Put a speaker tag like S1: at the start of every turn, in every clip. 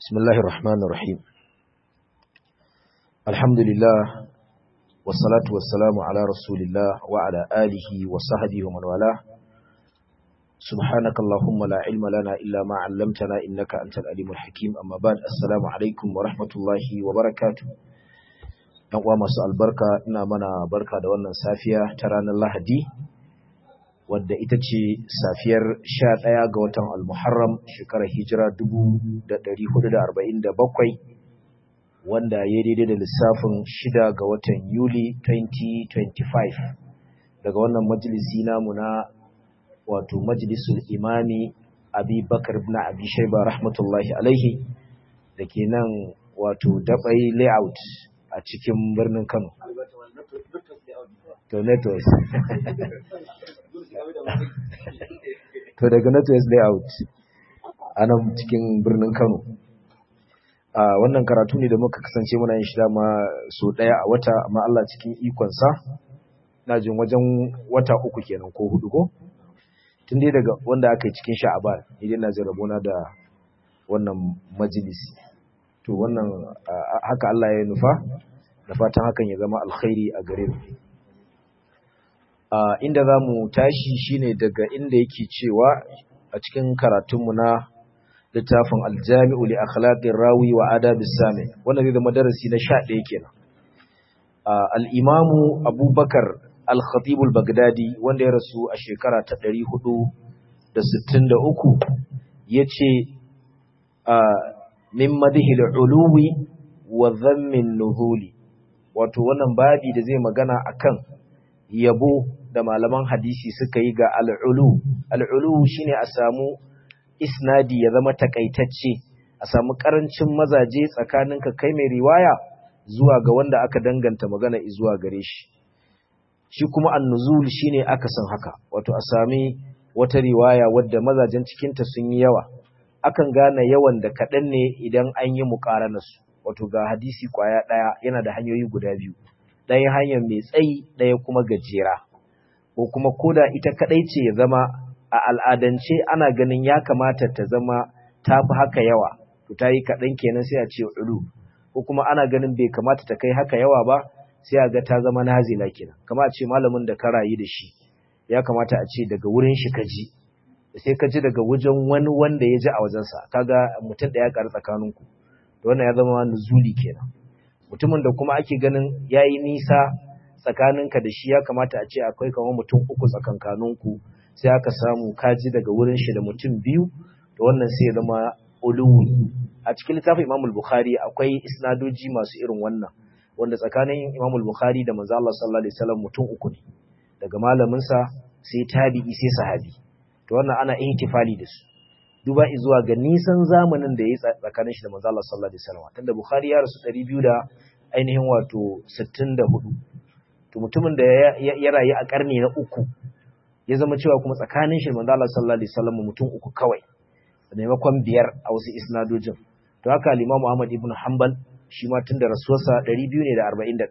S1: بسم الله الرحمن الرحيم الحمد لله والصلاة والسلام على رسول الله وعلى آله وصحبه ومن والاه سبحانك اللهم لا علم لنا إلا ما علمتنا إنك أنت الأليم الحكيم أما بعد السلام عليكم ورحمة الله وبركاته ‘Yan uwa masu albarka ina mana barka da wannan safiya ta ranar Lahadi, wadda ita ce safiyar sha ɗaya ga watan Al-Muharram shekarar hijira bakwai, wanda ya daidai da lissafin shida ga watan Yuli 2025 daga wannan majalisi namu na wato majalisul imami abi bakar ibn abi shaiba rahmatullahi alaihi da ke nan wato dabai layout a cikin birnin kano to networks to daga networks layout a nan cikin birnin kano a wannan karatu ne da muka kasance muna yin shi dama so ɗaya a wata amma Allah cikin ikonsa na jin wajen wata uku kenan ko hudu ko tun dai daga wanda aka yi cikin sha'aban idan na jin rabona da wannan majalisi to wannan haka Allah ya nufa da fatan hakan ya zama alkhairi a gare mu inda za mu tashi shine daga inda yake cewa a cikin karatunmu na littafin aljami'u li akhlaqir rawi wa adabis sami wannan zai zama darasi na 11 kenan al-imamu abubakar al-khatib al-baghdadi wanda ya rasu a shekara ta 463 yace min madhi al-uluwi wa dhammi an-nuhuli wato wannan babi da zai magana akan yabo da malaman hadisi suka yi ga al-ulu al-ulu shine a samu isnadi ya zama takaitacce a samu karancin mazaje tsakaninka kai mai riwaya zuwa ga wanda aka danganta magana zuwa gare shi shi kuma annuzul shine aka san haka wato a sami wata riwaya wadda mazajen cikinta sun yi yawa akan gane yawan da kaɗan ne idan an yi muƙaranarsu wato ga hadisi kwaya ɗaya yana da hanyoyi guda biyu ɗaya hanyar mai tsayi ɗaya kuma gajera ko kuma koda ita kaɗai ce ya zama a al'adance ana ganin ya kamata ta zama ta fi haka yawa, to ta yi kaɗan kenan sai a ce ulu, ko kuma ana ganin bai kamata ta kai haka yawa ba sai a ga ta zama nazila kenan, kama a ce malamin da ka rayu da shi, ya kamata a ce daga wurin shi ka ji, sai ka ji daga wajen wani wanda ya ji a wajensa, kaga mutum da ya ƙaru tsakaninku, to wannan ya zama nuzuli kenan. Mutumin da kuma ake ganin ya yi nisa tsakaninka da shi ya kamata a ce akwai kamar mutum uku tsakankaninku sai aka samu kaji daga wurin shi da mutum biyu da wannan sai ya zama uluwi a cikin littafin Imam al-Bukhari akwai isnadoji masu irin wannan wanda tsakanin Imam al-Bukhari da manzo Allah sallallahu alaihi wasallam mutum uku ne daga malamin sa sai tabi'i sai sahabi to wannan ana ihtifali da su duba zuwa ga nisan zamanin da yayi tsakanin shi da manzo Allah sallallahu alaihi wasallam tunda Bukhari ya rasu 200 da ainihin wato 64 to mutumin da ya rayu a karni na uku ya zama cewa kuma tsakanin shi manzo Allah sallallahu alaihi wasallam mutum uku kawai da maimakon biyar a wasu isnadojin to haka al-Imam Ahmad ibn Hanbal shi ma tun da rasuwarsa 241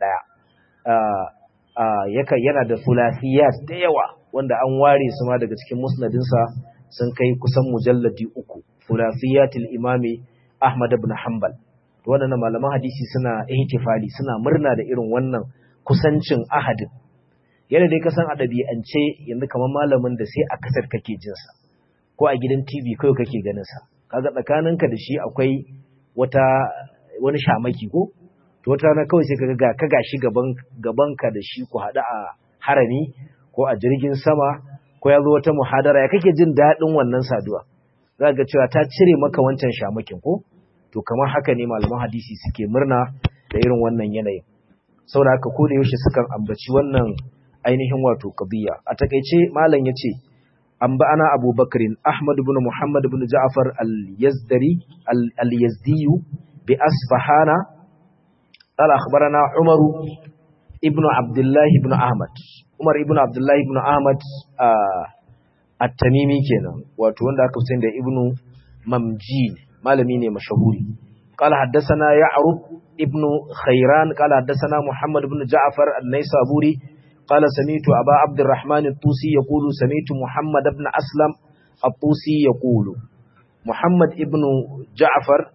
S1: ah yaka yana da thulathiyat da yawa wanda an ware su ma daga cikin musnadin sa sun kai kusan mujalladi uku thulathiyatul imami Ahmad ibn Hanbal to wannan malaman hadisi suna ihtifali suna murna da irin wannan kusancin ahadin yana dai kasan a ɗabi'ance yanzu kamar malamin da sai a kasar kake jinsa ko a gidan tv kawai kake ganinsa kaga tsakaninka da shi akwai wata wani shamaki ko to wata rana kawai sai kaga ga ka gashi gaban gabanka da shi ku haɗu a harami ko a jirgin sama ko ya zo wata muhadara ya kake jin daɗin wannan saduwa za ga cewa ta cire maka wancan shamakin ko to kamar haka ne malaman hadisi suke murna da irin wannan yanayin saboda haka ko da yaushe sukan ambaci wannan ainihin wato qadiyya a takeice malam yace an ba ana Abu Bakrin Ahmad ibn Muhammad ibn Ja'far al-Yazdari al-Yazdi bi Asfahana qala akhbarana Umar ibn Abdullah ibn Ahmad Umar ibn Abdullah ibn Ahmad at-Tamimi kenan wato wanda aka fi da Ibn Mamjin malami ne mashahuri قال حدثنا يعرب ابن خيران قال حدثنا محمد بن جعفر النيسابوري قال سميت أبا عبد الرحمن الطوسي يقول سميت محمد بن أسلم الطوسي يقول Muhammad ibn Ja'far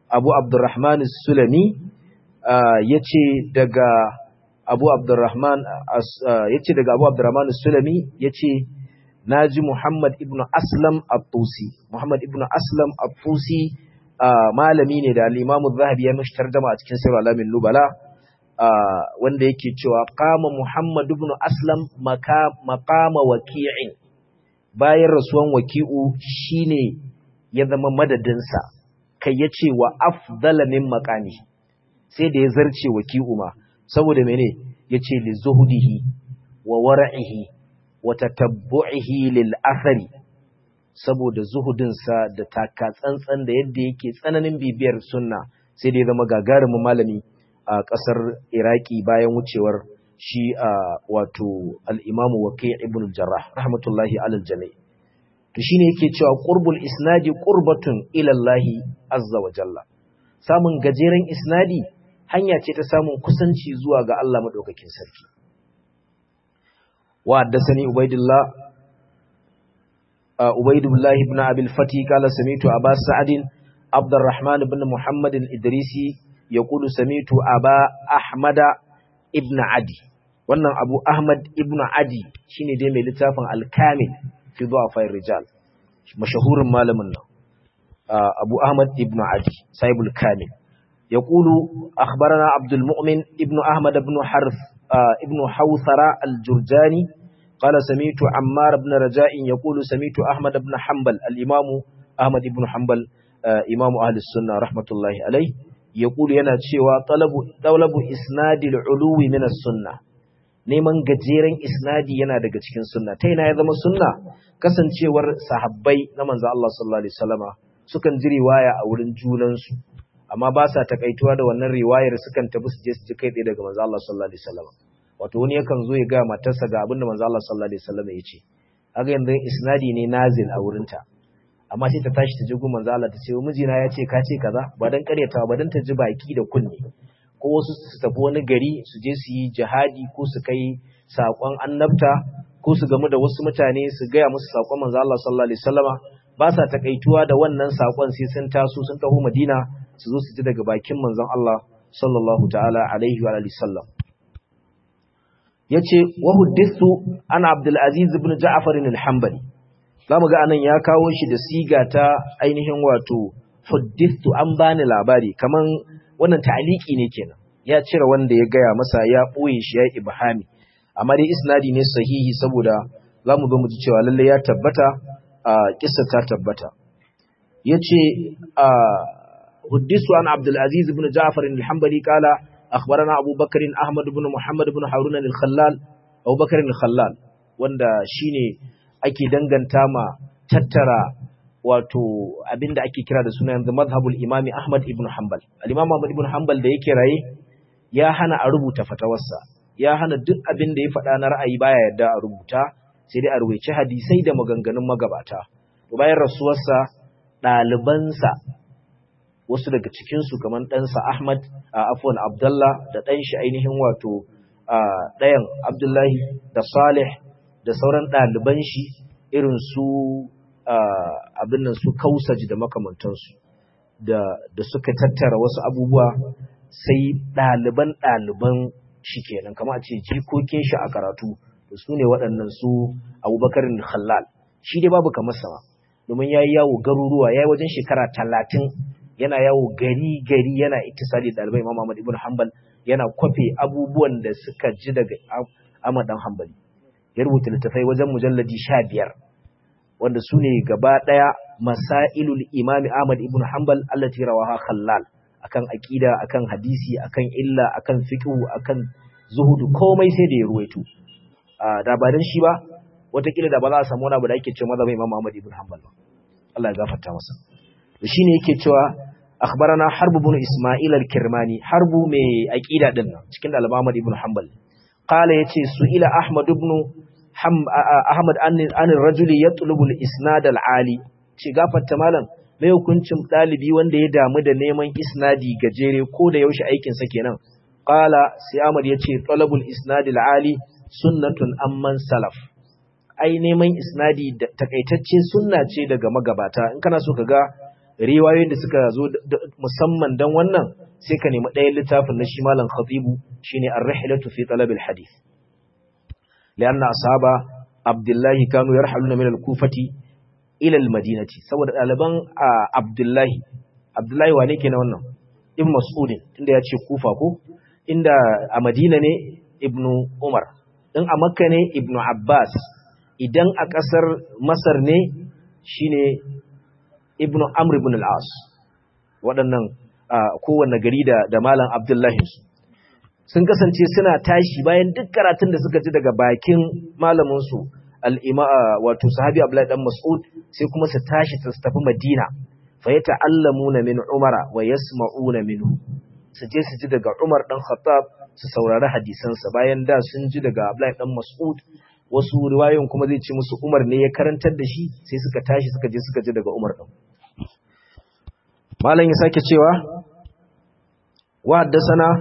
S1: Abu Abdurrahman Sulami yace daga Abu Abdurrahman yace daga Abu Abdurrahman Sulami yace naji Muhammad ibn Aslam At-Tusi Muhammad ibn Aslam At-Tusi malami ne da al-Imam Az-Zahabi ya mishi tarjuma a cikin Sirr Alamin Nubala wanda yake cewa qama Muhammad ibn Aslam maqama waqi'in bayan rasuwan waqi'u shine ya zama madadinsa kai yace wa afdala min maqami sai da ya zarce waqi'u ma saboda mene yace li zuhudihi wa war'ihi wa tatabbu'ihi lil athari saboda zuhudinsa da taka tsantsan da yadda yake tsananin bibiyar sunna sai da ya zama gagarumin malami a ƙasar Iraki bayan wucewar shi a wato al-Imam Waqi' ibn Jarrah rahmatullahi alal jami' to shine yake cewa qurbul isnadi qurbatun ila Allah azza wa jalla samun gajeren isnadi hanya ce ta samun kusanci zuwa ga Allah madaukakin sarki wa haddathani ubaidillah ubaidullah ibn abi al-fati qala sami'tu aba sa'd عبد الرحمن بن محمد الإدريسي يقول سميت أبا أحمد ابن عدي wannan Abu Ahmad ibn Adi shine dai mai littafin Al-Kamil fi Du'afa rijal mashahurin malamin nan Abu Ahmad ibn Adi sahibul Kamil yaqulu akhbarana Abdul Mu'min ibn Ahmad ibn Harf ibn Hawthara al-Jurjani qala sami'tu Ammar ibn Raja'in yaqulu sami'tu Ahmad ibn Hanbal al-Imam Ahmad ibn Hanbal Imam Ahli Sunnah rahmatullahi alayhi yaqulu yana cewa talabu talabu isnadil uluwi min as-sunnah neman gajeren isnadi yana daga cikin sunna ta yana ya zama sunna kasancewar sahabbai na manzo Allah sallallahu alaihi wasallama sukan ji riwaya a wurin junansu amma ba sa takaituwa da wannan riwayar sukan tafi su je su ji kai tsaye daga manzo Allah sallallahu alaihi wasallama wato wani yakan zo ya ga matarsa ga abinda manzo Allah sallallahu alaihi wasallama ya ce kaga yanzu isnadi ne nazil a wurinta amma sai ta tashi ta ji gun manzo Allah ta ce mijina ya ce ka ce kaza ba dan karyatawa ba dan ta ji baki da kunne ko wasu su tafi wani gari su je su yi jihadi ko su kai saƙon annabta ko su gamu da wasu mutane su gaya musu saƙon manzo Allah sallallahu alaihi wasallama ba sa takaituwa da wannan saƙon sai sun taso sun taho Madina su zo su ji daga bakin manzon Allah sallallahu ta'ala alaihi wa alihi sallam yace wa huddithu ana Abdul Aziz ibn Ja'far al-Hanbali zamu ga anan ya kawo shi da siga ta ainihin wato huddithu an bani labari kaman wannan ta'aliki ne kenan ya cire wanda ya gaya masa ya ɓoye shi ya yi ibhami amma dai isnadi ne sahihi saboda za mu zo mu ji cewa lalle ya tabbata a kissa ta tabbata ya ce huddisu an abdulaziz ibn ja'far al-hanbali kala akhbarana abubakar ahmad ibn muhammad ibn harun al-khallal abubakar al-khallal wanda shine ake danganta ma tattara wato abinda ake kira da suna yanzu mazhabul imami Ahmad ibn Hanbal al-imam Ahmad ibn Hanbal da yake raye ya hana a rubuta fatawarsa ya hana duk abin da ya faɗa na ra'ayi baya yadda a rubuta sai dai a rubuce hadisai da maganganun magabata to bayan rasuwarsa ɗalibansa wasu daga cikin su kamar ɗansa Ahmad a afwan Abdullah da ɗan shi ainihin wato ɗayan Abdullahi da Salih da sauran ɗaliban shi irin su abin nan su kausaji da makamantansu da, da suka tattara wasu abubuwa sai ɗaliban ɗaliban shi kenan kama a ce jikokin shi a karatu da su ne waɗannan su abubakarin halal shi dai babu kamar sama domin ya yi yawo garuruwa ya yi wajen shekara talatin yana yawo gari gari yana iktisali ɗalibai imam Ahmad ibn Hanbal yana kwafe abubuwan da suka ji daga Ahmad dan Hanbali ya rubuta littafai wajen mujalladi sha biyar wanda su ne gaba ɗaya masailul imami Ahmad ibn Hanbal allati rawaha khallal akan aqida akan hadisi akan illa akan fiqh akan zuhudu komai sai da ya ruwaito da ba dan shi ba watakila da ba za a samu wani abu da ake cewa mazhabin Imam Ahmad ibn Hanbal ba Allah ya gafarta masa shine yake cewa akhbarana harb ibn Isma'il al-Kirmani harbu mai aqida din nan cikin da Ahmad ibn Hanbal qala yace su ila Ahmad ibn Ahmad an rajuli ya tulubul isnad al-ali ce gafarta malam mai hukuncin dalibi wanda ya damu da neman isnadi gajere ko da yaushe aikin sa kenan qala sai Ahmad yace talabul isnad al-ali sunnatun amman salaf ai neman isnadi takaitacce sunna ce daga magabata in kana so kaga riwayoyin da suka zo musamman dan wannan sai ka nemi ɗayan littafin na shi malam khatibu shine ar-rihlatu fi talab al-hadith lianna ashaba abdullahi kanu yarhaluna min al-kufati ila al-madinati saboda ɗaliban abdullahi abdullahi wane ke na wannan ibn mas'udin tunda ya ce kufa ko inda a madina ne ibnu umar in a makka ne ibnu abbas idan a ƙasar masar ne shine ibnu amr ibn al-as waɗannan kowanne gari da da malam abdullahi sun kasance suna tashi bayan duk karatun da suka ji daga bakin malamin su al-ima wato sahabi abdullahi dan mas'ud sai kuma su tashi su tafi madina fa yata'allamuna min umara wa yasma'una minhu su je su ji daga umar dan khattab su saurari hadisansa bayan da sun ji daga abdullahi dan mas'ud wasu riwayoyin kuma zai ce musu umar ne ya karantar da shi sai suka tashi suka je suka ji daga umar din malam ya sake cewa wa haddathana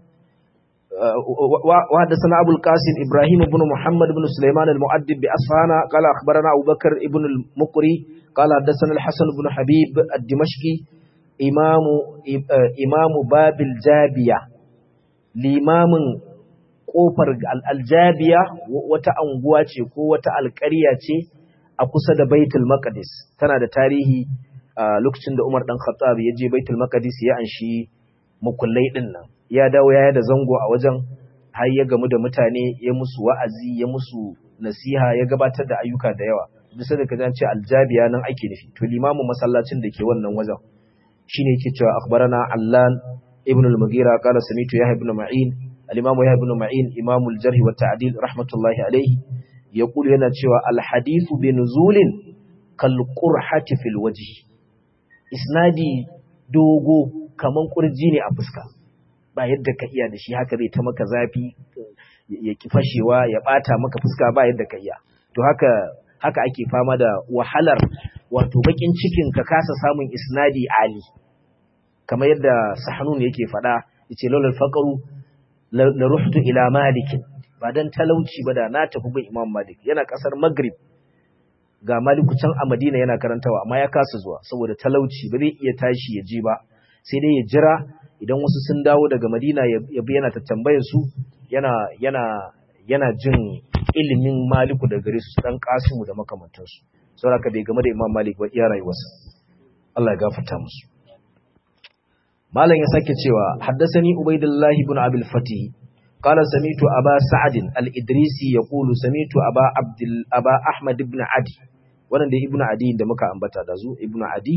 S1: wa haddathana abul qasim ibrahim ibn muhammad ibn sulaiman al-mu'addib bi asfana qala akhbarana abubakar ibn al-muqri qala haddathana al-hasan ibn habib ad-dimashqi imamu imamu babil jabiya limamin kofar aljabiya wata anguwa ce ko wata alƙarya ce a kusa da baitul maqdis tana da tarihi lokacin da Umar dan Khattab ya je baitul maqdis ya anshi mukullai din nan ya dawo ya da zango a wajen har ya gamu da mutane ya musu wa'azi ya musu nasiha ya gabatar da ayyuka da yawa bisa da kaza ce aljabiya nan ake nufi to limamin masallacin da ke wannan wajen shine yake cewa akhbarana allan ibn al-mughira qala samitu yahya ibn ma'in al-imam yahya ibn ma'in imam al-jarh wa ta'dil rahmatullahi alayhi yaqulu yana cewa al-hadithu bi nuzulin kal qurhati fil wajhi isnadi dogo kaman kurji ne a fuska ba yadda ka iya da shi haka zai ta maka zafi ya ki fashewa ya bata maka fuska ba yadda ka iya to haka haka ake fama da wahalar wato bakin cikin ka kasa samun isnadi ali kamar yadda sahanun yake faɗa yace lawal faqru la ruhtu ila malik ba dan talauci ba da na tafi bin imam malik yana kasar maghrib ga maliku can a madina yana karantawa amma ya kasa zuwa saboda talauci ba zai iya tashi ya je ba sai dai ya jira idan wasu sun dawo daga madina ya bi yana tattambayar su yana yana yana jin ilimin maliku da gare su dan kasimu da makamantansu saboda bai game da imam malik ba iya rayuwarsa Allah ya gafarta musu malam ya sake cewa haddasani ubaidullahi ibn abil fatih qala samitu aba sa'd al-idrisi yaqulu samitu aba abdul aba ahmad ibn adi wannan da ibn adi da muka ambata da zu ibn adi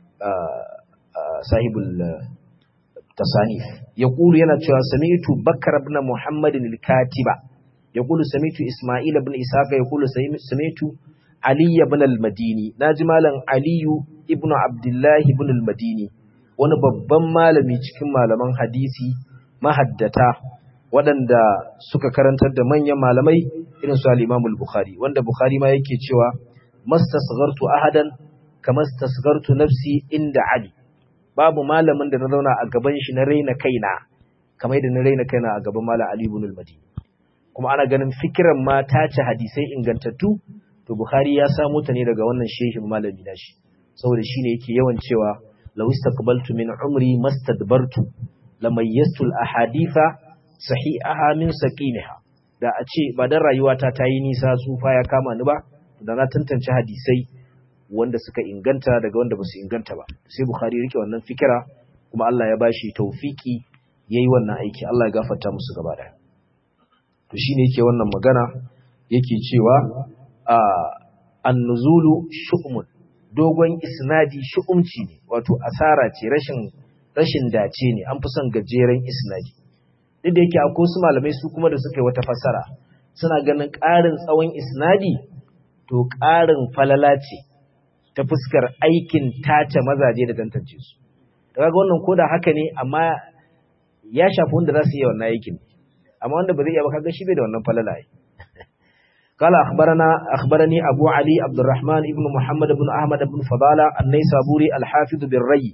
S1: sahibul tasanif yaqulu yana cewa samitu bakar ibn muhammad al-katiba yaqulu samitu isma'il ibn ishaqa yaqulu samitu ali ibn al-madini naji malam aliyu ibn abdullah ibn al-madini wani babban malami cikin malaman hadisi mahaddata waɗanda suka karantar da manyan malamai irin su al-Imam al-Bukhari wanda Bukhari ma yake cewa mastasghartu ahadan kama stasghartu nafsi inda Ali babu malamin da na zauna a gaban shi na raina kaina kamar yadda na raina kaina a gaban malam Ali ibn al-Madini kuma ana ganin fikiran ma ta ci hadisai ingantattu to Bukhari ya samu ta ne daga wannan shehin malami nashi saboda shine yake yawan cewa law istaqbaltu min umri mastadbartu lamayyastu al-ahaditha sahihaha min saqimiha da a ce ba dan rayuwata ta yi nisa tsufa ya kama ni ba da na tantance hadisai wanda suka inganta daga wanda ba su inganta ba sai bukhari rike wannan fikira kuma Allah ya bashi tawfiki yayi wannan aiki Allah ya gafarta musu gaba daya to shine yake wannan magana yake cewa a an-nuzulu shu'mun dogon isnadi shu'umci ne wato asara ce rashin rashin dace ne an fi son gajeren isnadi duk da yake akwai su malamai su kuma da suka yi wata fassara suna ganin ƙarin tsawon isnadi to ƙarin falala ce ta fuskar aikin tace mazaje da tantance su daga wannan koda haka ne amma ya shafi wanda za su yi wannan aikin amma wanda ba zai iya ba kaga shi bai da wannan falala ai قال أخبرنا أخبرني أبو علي عبد الرحمن ابن محمد بن أحمد بن فضالة النيسابوري الحافظ بالري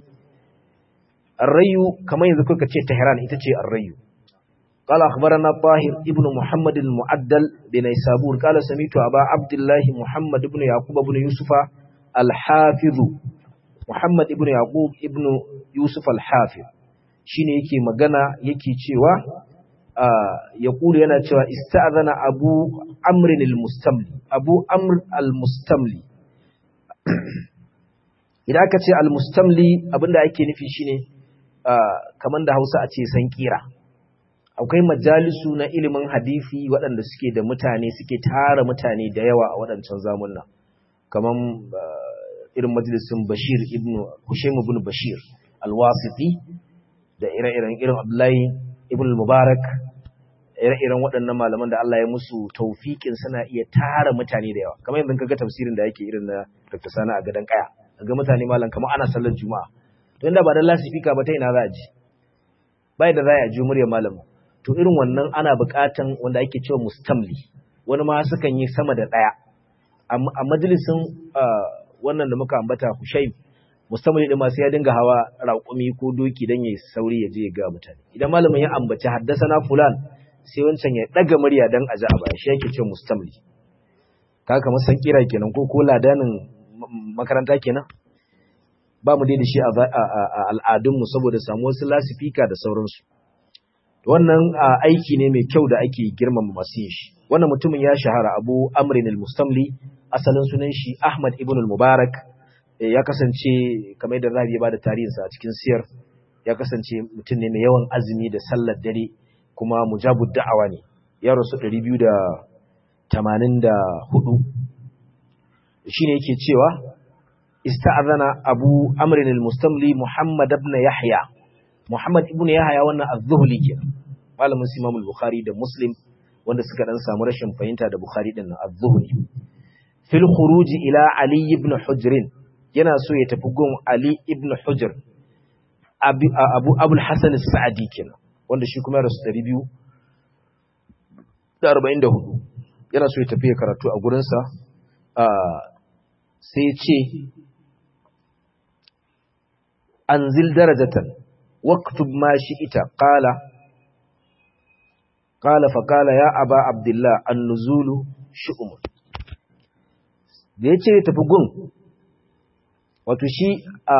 S1: الري كما يذكر كتير تهران إتتي الري قال أخبرنا طاهر ابن محمد المعدل بنيسابور قال سميت أبا عبد الله محمد بن يعقوب بن يوسف الحافظ Muhammad ibn Yaqub ibn Yusuf al-Hafiz shine yake magana yake cewa ya kulu yana cewa ista'zana Abu Amr al-Mustamli Abu Amr al-Mustamli idan aka ce al-Mustamli abinda ake nufi shine kamar da Hausa a ce san kira akwai majalisu na ilimin hadisi waɗanda suke da mutane suke tara mutane da yawa a waɗancan zamunna kamar irin majalisun Bashir ibn Hushaym ibn Bashir al-Wasiti da ire-iren irin Abdullahi ibn Mubarak ire-iren waɗannan malaman da Allah ya musu taufiƙin suna iya tara mutane da yawa kamar yanzu kaga tafsirin da yake irin na Dr. Sani a gadan kaya ga mutane malam kamar ana sallar juma'a to inda ba da lasifika ba ta ina za a ji bai da za a ji muryar malamin to irin wannan ana buƙatan wanda ake cewa mustamli wani ma sukan yi sama da ɗaya a majalisin wannan da muka ambata Hushaym mustamli din ma sai ya dinga hawa raƙumi ko doki dan yayi sauri ya je ya ga mutane idan malamin ya ambaci haddasana fulan sai wancan ya daga murya dan aji a baya shi yake cewa mustamli kaga kamar san kira kenan ko ko ladanin makaranta kenan ba mu dai da shi a al'adunmu saboda samu wasu lasifika da sauransu wannan aiki ne mai kyau da ake girmama masu yin shi wannan mutumin ya shahara abu amrin al-mustamli asalin sunan shi ahmad ibn al-mubarak ya kasance kamar da rabi ya bada tarihinsa a cikin siyar ya kasance mutum ne mai yawan azumi da sallar dare kuma mujabud da'awa ne ya rasu 284 shine yake cewa ista'azana abu amrin al-mustamli muhammad ibn yahya muhammad ibn yahya wannan az-zuhli kenan malamin imam al-bukhari da muslim wanda suka dan samu rashin fahimta da bukhari din nan az-zuhli fil khuruj ila ali ibn hujr yana so ya tafi gun ali ibn hujr abu abu abul hasan as-sa'di kenan wanda shi kuma rasu 244 yana so ya tafi ya karatu a gurinsa sai ce anzil darajatan waktub ma ita qala qala fa qala ya aba abdullah an-nuzulu shu'um da yace tafi gun wato shi a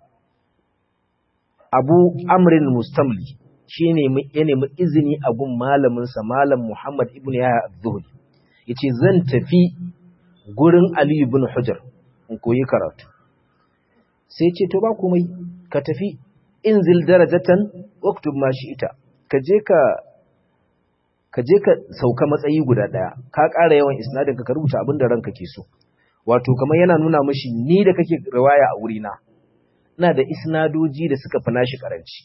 S1: abu amrin mustamli shine ya nemi izini a gun malamin sa malam muhammad ibnu yahya az-zuhri yace zan tafi gurin ali ibn hujr in koyi karatu sai ce to ba komai ka tafi inzil darajatan waktub ma ita ka je ka ka je ka sauka matsayi guda daya ka ƙara yawan isnadin ka rubuta abin da ranka ke so wato kamar yana nuna mishi ni da kake riwaya a wurina ina da isnadoji da suka fi nashi karanci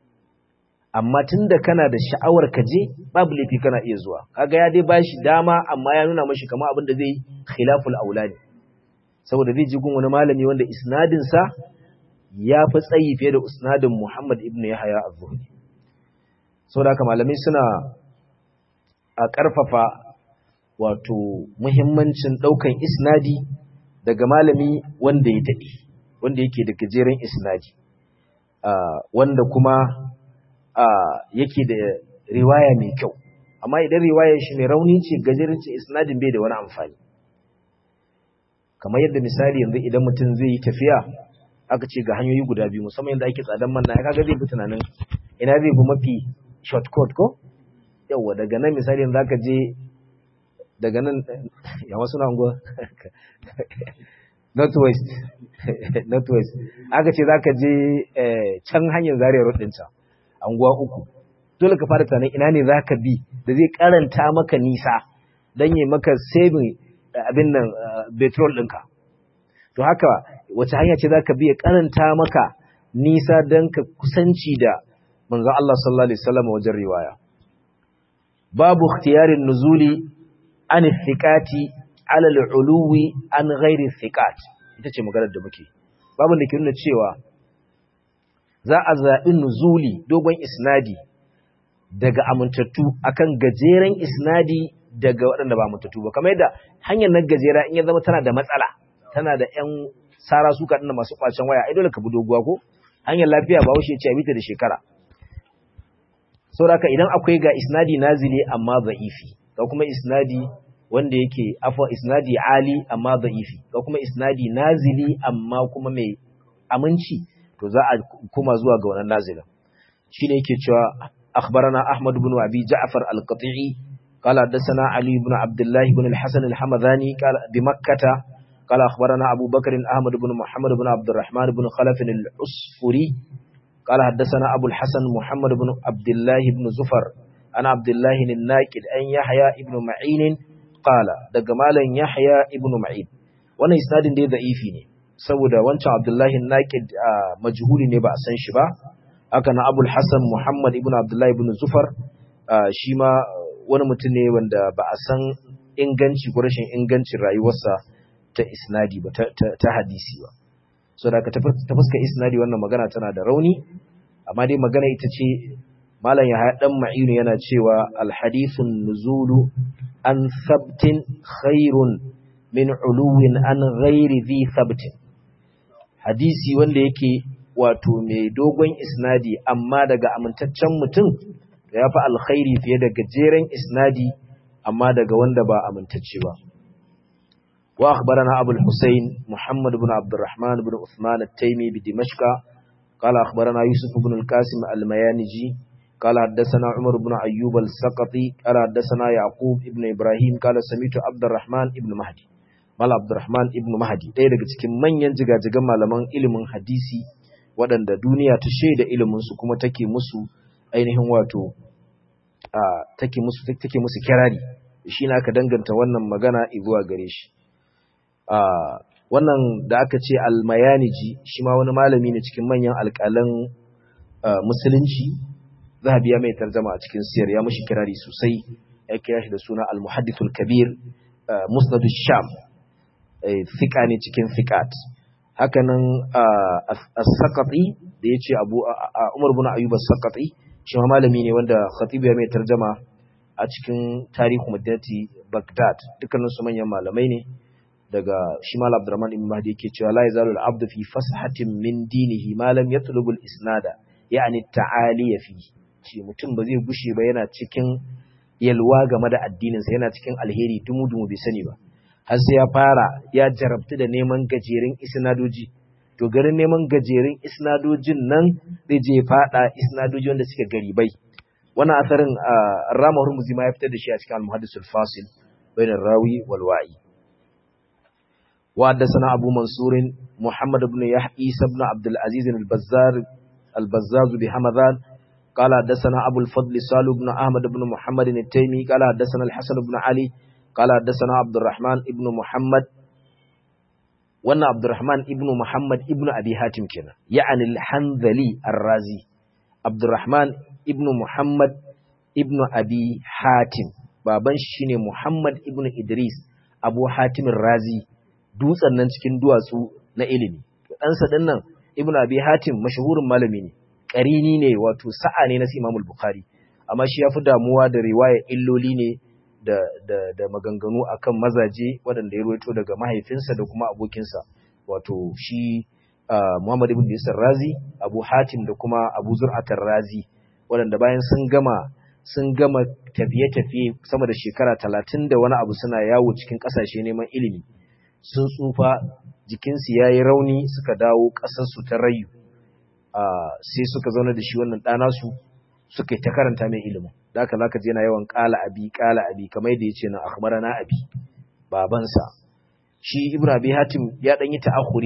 S1: amma tunda kana da sha'awar ka je babu laifi kana iya zuwa kaga ya dai bashi dama amma ya nuna mishi kamar abin da zai khilaful aulani saboda zai ji gun wani malami wanda isnadinsa ya fi tsayi fiye da isnadin Muhammad ibn Yahya az-Zuhri saboda haka malamai suna a ƙarfafa wato muhimmancin ɗaukan isnadi daga malami wanda ya daɗe wanda yake da gajeren isnadi wanda kuma yake da riwaya mai kyau amma idan riwayar shi mai rauni ce gajeren ce isnadin bai da wani amfani kamar yadda misali yanzu idan mutum zai yi tafiya aka ce ga hanyoyi guda biyu musamman yadda ake tsadan man na kaga zai fi tunanin ina zai fi mafi shortcut ko yawa daga nan misali yanzu aka je daga nan ya wasu na unguwa northwest northwest aka ce za ka je can hanyar zariyar rudin can anguwa uku dole ka fara tunanin ina ne za ka bi da zai karanta maka nisa don yi maka saving abin nan petrol ɗinka. To haka wace hanya ce za ka biya karanta maka nisa don ka kusanci da manzo Allah sallallahu Alaihi wasallam wajen riwaya. Babu ikhtiyarin nuzuli an thiqati ala al-uluwi an ghairi thiqat ita ce maganar da muke. Babu da ke nuna cewa za a zaɓi nuzuli dogon isnadi daga amintattu akan gajeren isnadi daga waɗanda ba mutattu ba kamar yadda hanyar nan gajera in ya zama tana da matsala tana da ƴan sara suka dinda masu kwacen waya ai dole ka bi doguwa ko hanyar lafiya ba wuce ce a bita da shekara saboda idan akwai ga isnadi nazili amma za'ifi ga kuma isnadi wanda yake afwa isnadi ali amma za'ifi ga kuma isnadi nazili amma kuma mai aminci to za a kuma zuwa ga wannan nazilin shine yake cewa akhbarana ahmad ibn abi ja'far al-qati'i qala hadathana ali ibn abdullah ibn al-hasan al-hamadani qala bi makkah qala akhbarana abu bakr ahmad ibn muhammad ibn abd الرحمن ibn khalaf al-usfuri qala hadathana abu al-hasan muhammad ibn abdullah ibn zufar ana abdullah an-naqid an yahya ibn ma'in qala daga malan yahya ibn ma'in wannan isnadin dai da'ifi ne saboda wancan abdullahi naqid majhuli ne ba a san shi ba haka na abul hasan muhammad ibn abdullahi ibn zufar shi ma wani mutum ne wanda ba a san inganci ko rashin ingancin rayuwarsa ta isnadi ba ta hadisi ba so da ka ta fuska isnadi wannan magana tana da rauni amma dai magana ita ce malam ya dan ma'inu yana cewa alhadithun nuzulu an sabtin khairun min uluwin an ghairi zi sabtin hadisi wanda yake wato mai dogon isnadi amma daga amintaccen mutum ya fi alkhairi fiye da gajeren isnadi amma daga wanda ba amintacce ba wa akhbarana abul husayn muhammad ibn abdurrahman ibn uthman at-taymi bi dimashq qala akhbarana yusuf ibn al-qasim al-mayaniji قال حدثنا عمر بن أيوب السقطي قال حدثنا يعقوب ابن إبراهيم قال سميت عبد الرحمن ابن مهدي Mala Abdurrahman ibn Mahdi ɗaya daga cikin manyan jigajigan malaman ilimin hadisi waɗanda duniya ta shaida iliminsu kuma take musu ainihin wato take musu take musu kirari shi ne aka danganta wannan magana zuwa gare shi wannan da aka ce almayaniji shi ma wani malami ne cikin manyan alƙalan musulunci zahabi ya mai tarjama a cikin siyar ya mushi kirari sosai ya kira shi da suna al-muhaddithul kabir musnad sham fika ne cikin fikat hakanan as-saqati da yace abu umar ibn ayyub as-saqati shi ma malami ne wanda khatibu ya mai tarjama a cikin tarihi madinati baghdad dukkanin su manyan malamai ne daga shi mal abdurrahman ibn mahdi yake cewa la yazalu al-abdu fi fasahatin min dinihi ma lam yatlubu al-isnada ya'ni ta'aliya fi shi mutum ba zai gushe ba yana cikin yalwa game da addininsa yana cikin alheri dumu-dumu bai sani ba har sai ya fara ya jarabtu da neman gajerin isnadoji to garin neman gajerin isnadojin nan zai je fada isnadoji wanda suke garibai wannan asarin rama hurmuzi ma ya fitar da shi a cikin al-muhaddisul fasil bainar rawi wal wa'i wa haddathana abu mansur muhammad ibn yahya ibn abdul aziz al-bazzar al-bazzaz bi hamadan قال حدثنا أبو الفضل سالو بن أحمد بن محمد التيمي قال حدثنا الحسن بن علي قال حدثنا عبد الرحمن ابن محمد وانا عبد الرحمن ابن محمد ابن أبي هاتم كنا يعني الحنذلي الرازي عبد الرحمن ابن محمد ابن أبي حاتم baban shi ne Muhammad ibn Idris Abu Hatim Razi dutsen nan cikin duwatsu na ilimi ɗansa ɗin nan ibn Abi Hatim mashahurin malami ne ƙarini ne wato sa'a ne na Imam Bukhari amma shi ya fi damuwa da riwaya illoli ne da, da, da maganganu akan mazaje waɗanda ya ruwaito daga mahaifinsa da kuma abokinsa wato shi uh, Muhammad ibn Yusuf Razi Abu Hatim da kuma Abu Zur'atar Razi waɗanda bayan sun gama sun gama tafiye-tafiye sama da shekara talatin da wani abu suna yawo cikin ƙasashe neman ilimi sun tsufa jikinsu ya yi rauni suka dawo ƙasarsu ta rayu sai suka zauna da shi wannan ɗana su suka yi ta karanta mai ilimin da haka zaka je yana yawan ƙala abi ƙala abi kamar yadda ya ce na akhbarana abi babansa shi ibn abi hatim ya ɗan yi ta'akhuri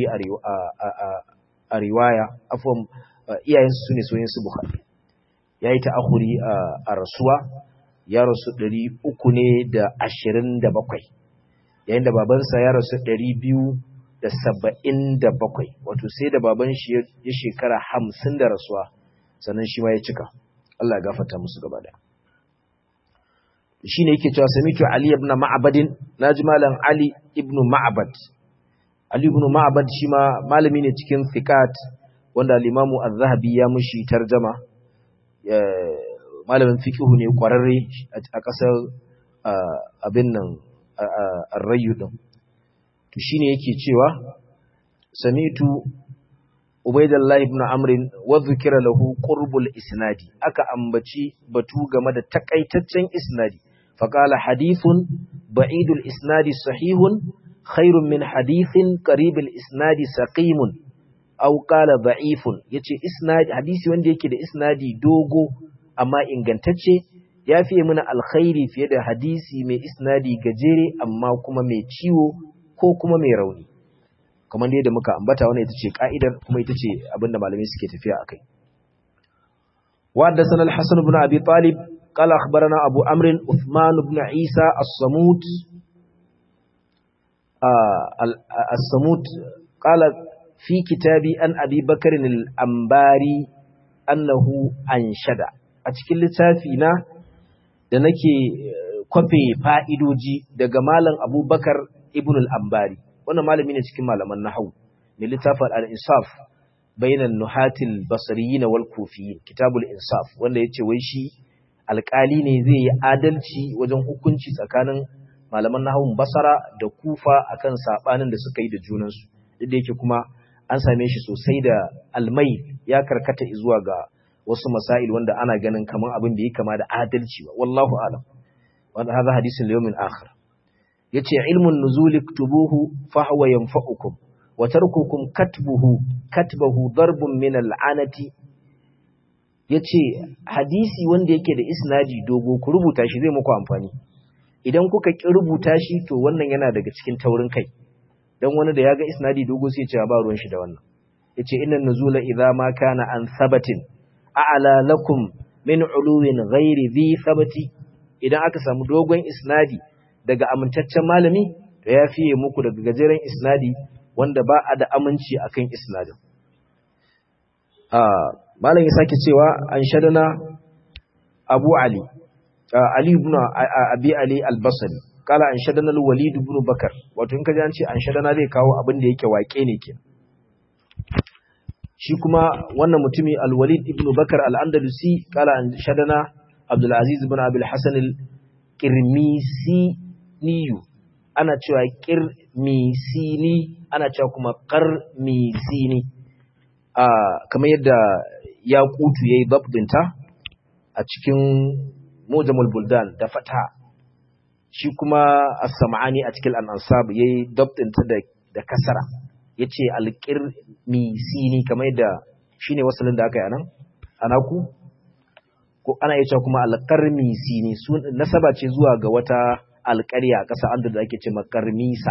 S1: a riwaya afwan iyayensu su ne soyin su bukhari ya yi ta'akhuri a rasuwa ya rasu ɗari uku ne da ashirin da bakwai yayin da babansa ya rasu ɗari biyu da saba'in da bakwai wato sai da baban shi ya shekara hamsin da rasuwa sannan shi ma ya cika Allah ya gafata musu gaba da shi ne yake cewa samitu Ali ibn Ma'badin naji malam Ali ibn Ma'bad Ali ibn Ma'bad shi ma malami ne cikin fiqat wanda al-Imam Az-Zahabi ya mushi tarjama malamin fiqhu ne kwararre a ƙasar abin nan ar-Rayyu din to shine yake cewa samitu Ubaidullah ibn Amr wa dhukira lahu qurbul isnadi aka ambaci batu game da takaitaccen isnadi faqala hadithun ba'idul isnadi sahihun khairun min hadithin qaribul isnadi saqimun aw qala da'ifun yace isnad hadisi wanda yake da isnadi dogo amma ingantacce ya fiye mana alkhairi fiye da hadisi mai isnadi gajere amma kuma mai ciwo ko kuma mai rauni kamar da muka ambata wannan ita ce ka'idar kuma ita ce abinda malamai suke tafiya akai wa da sanal hasan ibn abi talib qala akhbarana abu amr uthman ibn isa as-samut as-samut qala fi kitabi an abi bakr al-ambari annahu anshada a cikin littafi na da nake kwafe fa'idoji daga malam abubakar ibn al-ambari wannan malami ne cikin malaman nahawu mai littafin al-insaf bainan nuhatil basriyin wal kufiyin kitabul insaf wanda yace wai shi alƙali ne zai yi adalci wajen hukunci tsakanin malaman nahawun basara da kufa akan sabanin da suka yi da junansu duk da yake kuma an same shi sosai da almai ya karkata zuwa ga wasu masail wanda ana ganin kaman abin da ya kama da adalci ba wallahu alam wanda hadha hadisin yawmin akhir yace ilmun nuzul iktubuhu fa huwa yanfa'ukum wa tarkukum katbuhu katbahu darbun min al'anati yace hadisi wanda yake da isnadi dogo ku rubuta shi zai muku amfani idan kuka ki rubuta shi to wannan yana daga cikin taurin kai dan wani da yaga isnadi dogo sai ya ce ba ruwan shi da wannan yace innan nuzula idza ma kana an sabatin a'la lakum min uluwin ghairi dhi sabati idan aka samu dogon isnadi daga amintaccen malami to ya fiye muku daga gajeren isnadi wanda ba a da aminci akan isnadin ah malam ya sake cewa an shadana Abu Ali Ali ibn Abi Ali al-Basri kala an shadana al-Walid ibn Bakar wato in ka ji an ce an shadana zai kawo abin da yake wake ne kenan shi kuma wannan mutumi al-Walid ibn Bakar al-Andalusi kala an shadana Abdul Aziz ibn Abi al-Hasan al-Qirmisi niyu ana cewa qirmisini ana cewa kuma qarmisini a kamar yadda ya kutu yayi babdinta a cikin Mujamul Buldan da fata shi kuma As-Sam'ani a cikin Al-Ansab yayi dabdinta da da kasara yace al-qirmisini kamar yadda shine wasalin da aka yi anan anaku ko ana iya cewa kuma al-qarmisini sun nasaba ce zuwa ga wata alƙarya ƙasa an da ake ce makarmisa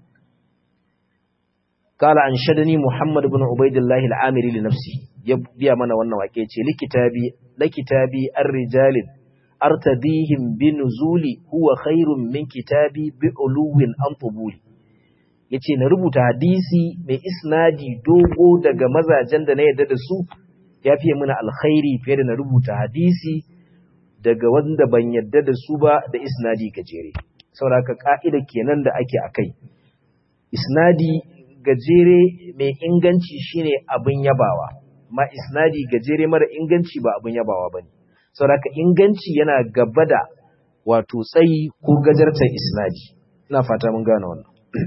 S1: kala an shadani muhammad ibn ubaidillahi al'amiri li nafsi ya biya mana wannan wake ce likitabi likitabi ar-rijalin artadihim bi nuzuli huwa khairun min kitabi bi uluwin an tubuli yace na rubuta hadisi mai isnadi dogo daga mazajen da na yarda da su ya fiye mana alkhairi fiye da na rubuta hadisi daga wanda ban yadda da su ba da isnadi gajere sauraka ka'ida kenan da ake akai isnadi gajere mai inganci shine abin yabawa ma isnadi gajere mara inganci ba abin yabawa bane sauraka inganci yana gaba da wato tsayi ko gajartar isnadi ina fata mun gane wannan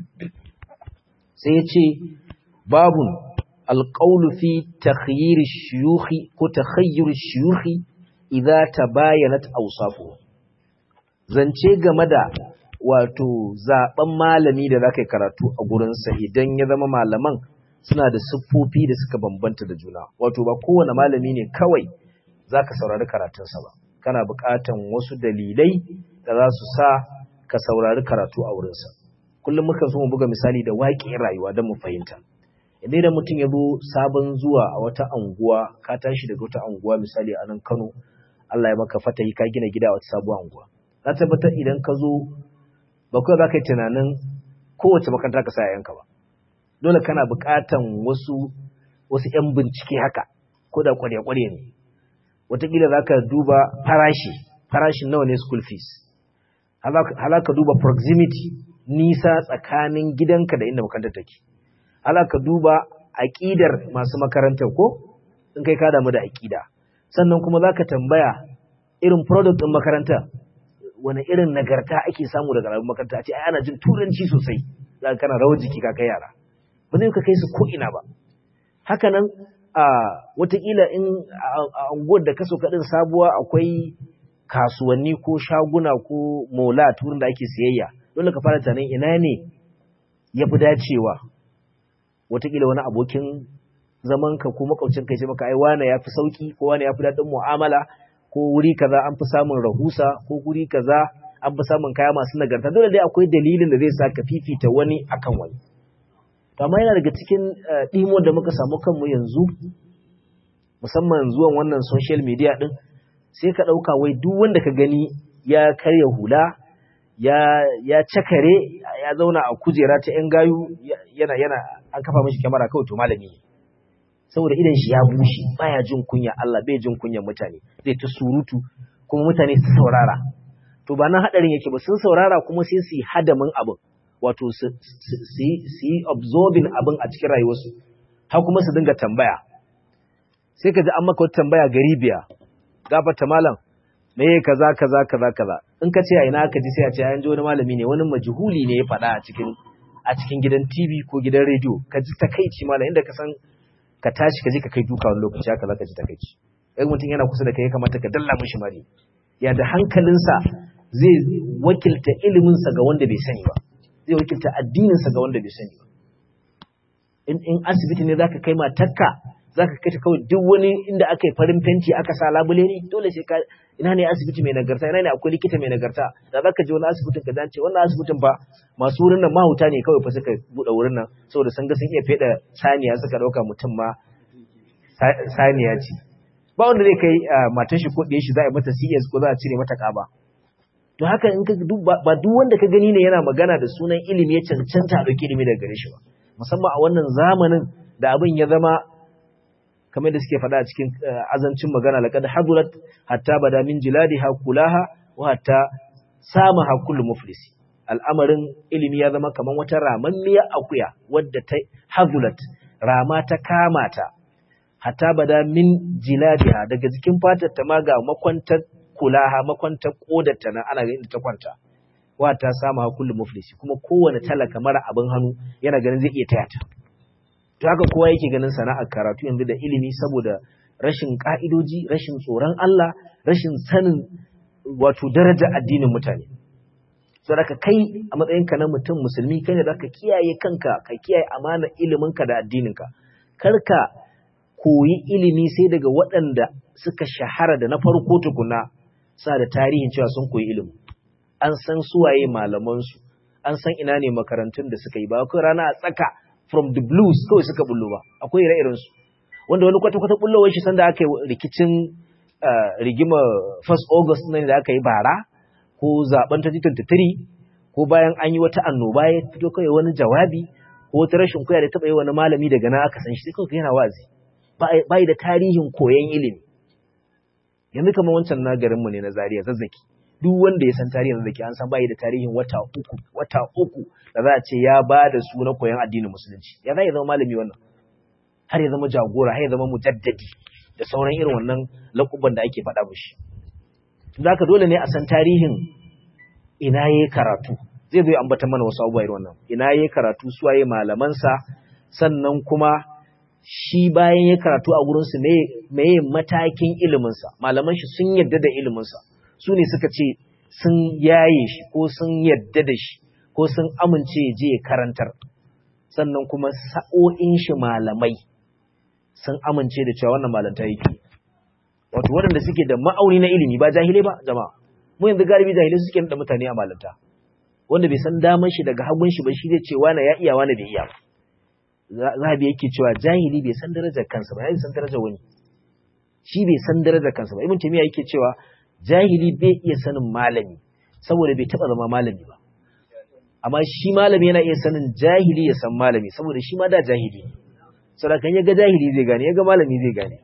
S1: sai ya ce babun alqawlu fi takhyir ash-shuyukh ko takhayyur ash-shuyukh idza tabayanat awsafu zance game da wato zaben malami da zaka yi karatu a gurin sa idan ya zama malaman suna da siffofi da suka bambanta da juna wato ba kowane malami ne kawai zaka saurari karatun sa ba kana buƙatan wasu dalilai da za su sa ka saurari karatu a wurin sa kullum muka so mu buga misali da waƙin rayuwa don mu fahimta idan da mutum ya zo sabon zuwa a wata anguwa ka tashi daga wata anguwa misali a nan Kano Allah ya maka fatahi ka gina gida a wata sabuwar anguwa na tabbatar idan ka zo ba kawai za ka yi tunanin kowace makaranta ka sa yayanka ba dole kana buƙatan wasu wasu ƴan bincike haka ko da ƙwarya-ƙwarya ne wataƙila za ka duba farashi farashin nawa ne school fees hala ka duba proximity nisa tsakanin gidanka da inda makarantar take hala ka duba aƙidar masu makarantar ko in kai ka damu da aƙida sannan kuma za ka tambaya irin product ɗin makaranta wani irin nagarta ake samu daga rabin makaranta a ce ana jin turanci sosai za ka kana rawar jiki ka kai yara ba zai ka kai su ko'ina ba haka nan a watakila in a unguwar da kaso kaɗin sabuwa akwai kasuwanni ko shaguna ko mola turin da ake siyayya dole ka fara tunanin ina ne ya fi dacewa watakila wani abokin zaman ka ko makwabcin ka ce maka ai wane yafi sauki ko wane yafi dadin mu'amala ko wuri kaza an fi samun rahusa ko wuri kaza an fi samun kaya masu nagarta dole dai akwai dalilin da zai sa ka fifita wani akan wani to amma yana daga cikin dimo da muka samu kanmu yanzu musamman zuwan wannan social media din sai ka dauka wai duk wanda ka gani ya karya hula ya ya cakare ya zauna a kujera ta yan gayu yana yana an kafa mishi kyamara kawai to malami ne saboda idan shi ya bushe baya jin kunya Allah bai jin kunyan mutane zai ta surutu kuma mutane su saurara to ba nan hadarin yake ba sun saurara kuma sai su yi hadamin abin wato su yi absorbing abin a cikin rayuwarsu har kuma su dinga tambaya sai ka ji an maka wata tambaya gari biya gafarta malam me kaza kaza kaza kaza in ka ce a ina ka ji sai a ce an ji wani malami ne wani majhuli ne ya faɗa a cikin a cikin gidan TV ko gidan rediyo ka ji takaici malam inda ka san ka tashi ka je ka kai duka wani lokaci haka zaka ji takaici in mutum yana kusa da kai ya kamata ka dalla mishi mari ya da hankalinsa zai wakilta iliminsa ga wanda bai sani ba zai wakilta addininsa ga wanda bai sani ba in in asibiti ne zaka kai matarka zaka kai ta kawai duk wani inda aka yi farin fenti aka sa labule ne dole sai ka ina ne asibiti mai nagarta ina ne akwai likita mai nagarta da zaka je wani asibitin ka zance wannan asibitin ba masu wurin nan mahuta ne kawai fa suka bude wurin nan saboda sun ga sun iya feda saniya suka dauka mutum ma saniya ce ba wanda zai kai matar shi ko ɗaya shi za a yi mata CS ko za a cire mata ƙaba to haka in ka ba duk wanda ka gani ne yana magana da sunan ilimi ya cancanta a ɗauki ilimi daga gare shi ba musamman a wannan zamanin da abin ya zama kamar da suke faɗa a cikin azancin magana laqad hadurat hatta bada min jiladiha kulaha wa hatta sama hakul muflisi al'amarin ilimi ya zama kamar wata ramammiya akuya wadda ta hadulat rama ta kama ta hatta bada min jiladiha daga jikin fatar ta ma ga makwantar kulaha makwantar kodarta na ana ganin ta kwanta wa ta sama hakul muflisi kuma kowane talaka mara abin hannu yana ganin zai iya taya ta to haka kowa yake ganin sana'ar karatu yanzu da ilimi saboda rashin ka'idoji rashin tsoron Allah rashin sanin wato daraja addinin mutane saboda kai a matsayinka na mutum musulmi kai ne zaka kiyaye kanka ka kiyaye amanar iliminka da addininka karka koyi ilimi sai daga waɗanda suka shahara da na farko tukuna sa da tarihin cewa sun koyi ilimi an san suwaye malamansu an san ina ne makarantun da suka yi ba kai rana a tsaka from the blues kawai suka bullo ba akwai ire-iren su wanda wani kwata-kwata bullowar shi sanda aka yi rikicin rigima 1st August nan da aka yi bara ko zaben 2023 ko bayan an yi wata annoba ya fito kawai wani jawabi ko wata rashin kuya da taba yi wani malami daga nan aka san shi kawai yana wazi ba da tarihin koyon ilimi yanzu kamar wancan na garinmu ne na Zaria zazzaki duk wanda ya san tarihin zazzaki an san bai da tarihin wata uku wata uku da za a ce ya ba da su na koyon addinin musulunci ya za ya zama malami wannan har ya zama jagora har ya zama mujaddadi da sauran irin wannan lakuban da ake faɗa mishi za ka dole ne a san tarihin ina ya yi karatu zai zo ya ambata mana wasu abubuwa irin wannan ina ya yi karatu su waye malamansa sannan kuma shi bayan ya karatu a gurinsu meye matakin iliminsa malaman shi sun yadda da iliminsa su ne suka ce sun yaye shi ko sun yadda da shi ko sun amince ya je ya karantar sannan kuma sa'o'in shi malamai sun amince da cewa wannan malanta yake wato waɗanda suke da ma'auni na ilimi ba jahilai ba jama'a mu yanzu galibi jahilai suke da mutane a malanta wanda bai san daman shi daga hagun shi ba shi zai ce wani ya iya wani bai iya ba zahabi yake cewa jahili bai san darajar kansa ba ya san darajar wani shi bai san darajar kansa ba ibn taymiya yake cewa jahili bai iya sanin malami saboda bai taba zama malami ba amma shi malami yana iya sanin jahili ya san malami saboda shi ma da jahili ne saboda kan yaga jahili zai gane yaga malami zai gane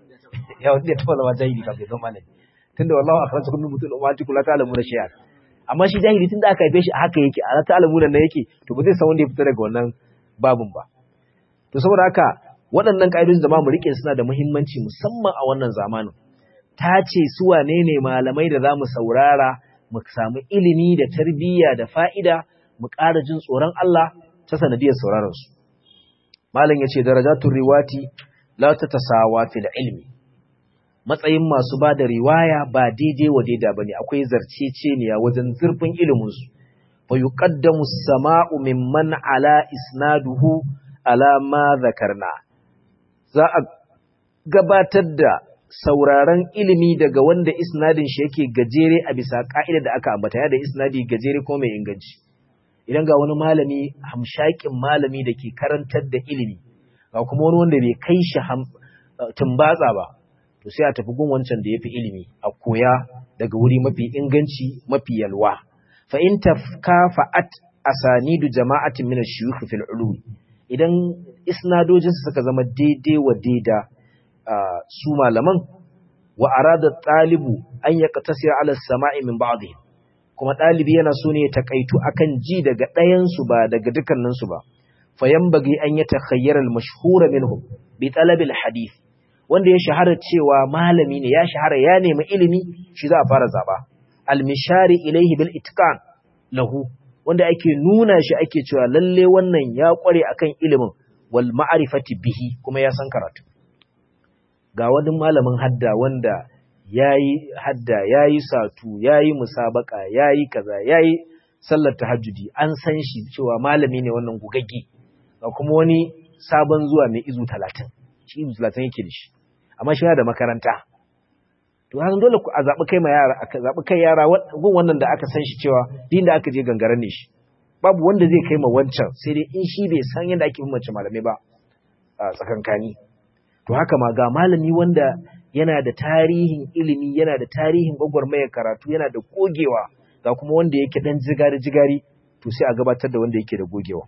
S1: ya wanda ya taba zama jahili kafin zama malami tunda wallahi akhrajakum min butul ummatikum la ta'lamuna shay'an amma shi jahili tunda aka haife shi haka yake a ta'lamuna nan yake to ba zai san wanda ya fita daga wannan babun ba to saboda haka waɗannan ƙa'idoji da ma mu rike suna da muhimmanci musamman a wannan zamanin ta ce su wane ne malamai da za mu saurara mu samu ilimi da tarbiyya da fa'ida mu ƙara jin tsoron Allah ta sanadiyar sauraron su malam ya ce darajatun riwati la ta tasawa fil ilmi matsayin masu ba da riwaya ba daidai wa daida bane akwai zarceceniya wajen zurfin ilimin su fa yuqaddamu as-sama'u mimman ala isnaduhu ala ma zakarna za a gabatar da sauraron ilimi daga wanda isnadin shi yake gajere a bisa ka'ida da aka ambata ya da isnadi gajere ko mai inganci idan ga wani malami hamshakin malami da ke karantar da ilimi ga kuma wani wanda bai kai shi tumbatsa ba to sai a tafi gun wancan da ya fi ilimi a koya daga wuri mafi inganci mafi yalwa fa in tafkafa'at asanidu jama'atin min ash-shuyukh fil ulum idan isnadojin suka zama daidai wa daida su malaman wa arada talibu an yaqtasira ala as-sama'i min ba'dihim kuma dalibi yana so ne ya takaitu akan ji daga ɗayan su ba daga dukkanin su ba fayambagi an yatakhayyara al-mashhura minhum bi talab al-hadith wanda ya shahara cewa malami ne ya shahara ya nemi ilimi shi za a fara zaba al-mishari ilayhi bil itqan lahu wanda ake nuna shi ake cewa lalle wannan ya kware akan ilimin wal ma'rifati bihi kuma ya san karatu ga wani malamin hadda wanda yayi hadda yayi satu yayi musabaka yayi kaza yayi sallar tahajjudi an san shi cewa malami ne wannan gugagge ga kuma wani sabon zuwa mai izu 30 shi izu 30 yake da shi amma shi yana da makaranta to har dole ku a zabi kai ma yara aka zabi kai yara gun wannan da aka san shi cewa din da aka je gangaren ne shi babu wanda zai kai ma wancan sai dai in shi bai san yadda ake mace malamai ba a tsakankani to haka ma ga malami wanda yana da tarihin ilimi yana da tarihin gwagwarmayar karatu yana da gogewa ga kuma wanda yake dan jigari jigari to sai a gabatar da wanda yake da gogewa